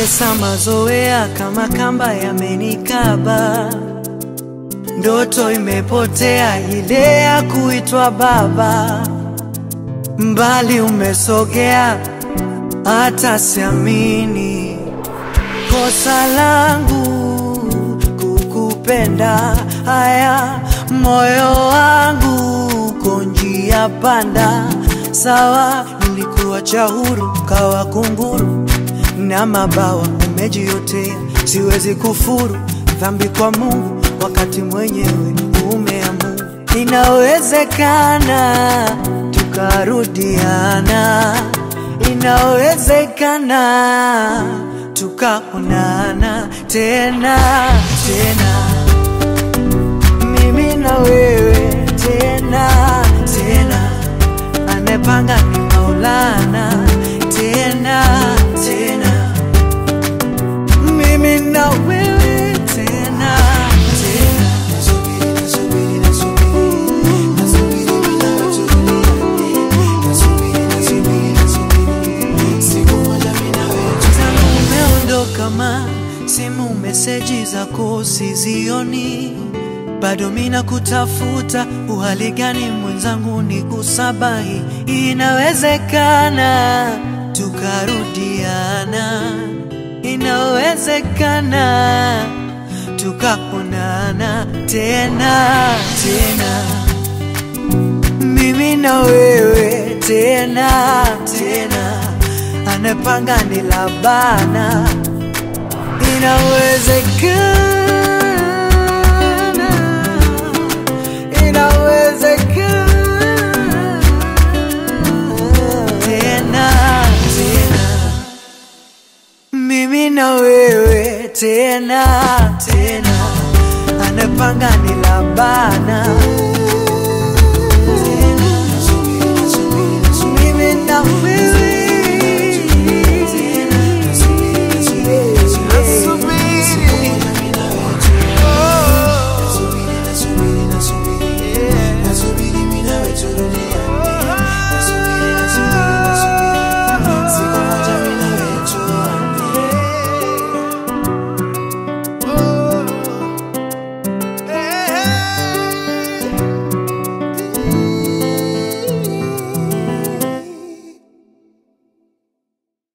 Natesa mazoea kama kamba yamenikaba, ndoto imepotea ile ya kuitwa baba. Mbali umesogea, hata siamini kosa langu kukupenda. Haya, moyo wangu uko njia panda. Sawa, nilikuacha huru kawa kunguru na mabawa umejiotea, siwezi kufuru dhambi kwa Mungu wakati mwenyewe umeamua. Inawezekana tukarudiana, inawezekana tukaonana tena tena, mimi na wewe tena tena, anepanga ni Maulana tena tena, mimi na wewe tena tena. Nasubiri, nasubiri, nasubiri, nasubiri bila kutulia. Nasubiri, nasubiri, nasubiri, siku moja mimi na wewe Tangu umeondoka ma simu meseji zako sizioni, bado mina kutafuta. Uhali gani mwenzangu, ni kusabahi. Inawezekana tukarudiana, inawezekana tukaonana tena tena mimi na wewe tena tena, anepanga ni labana, inawezekana, inawezekana tena tena, mimi na wewe tena tena, anepanga ni labana mimi na wewe